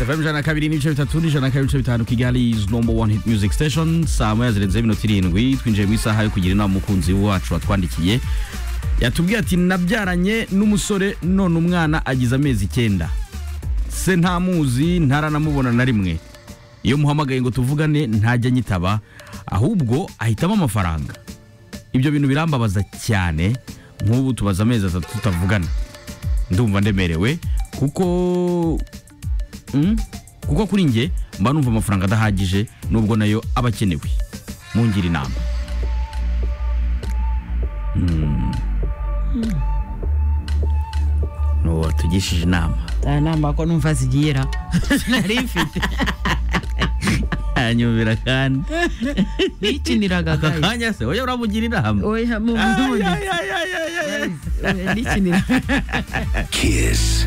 fm ijana na kabiri n'ibice bitatu n'ijana na kabiri n'ibice bitanu kigali is number one hit music station saa moya zirenzeho iminota irindwi twinjiye mu isaha yo kugira inama umukunzi wacu watwandikiye yatubwiye ati nabyaranye n'umusore none umwana agize amezi icyenda se ntamuzi ntaranamubona na rimwe iyo muhamagaye ngo tuvugane ntajya anyitaba ahubwo ahitamo amafaranga ibyo bintu birambabaza cyane nk'ubu tubaza amezi atatu tutavugana ndumva ndemerewe kuko Mm? kuko kuri njye mba numva amafaranga adahagije nubwo nayo aba akenewe mungira inama Mm. n'uwo watugishije inama nta nama ko numva zigiyera nari mfite yanyumvira kandi nikiniraga aka guys. kanya se wowe uramugira inama oya mu Ay, bundi ay, ay, ay, ay, ay. Guys, oya, nikiniraga Kiss.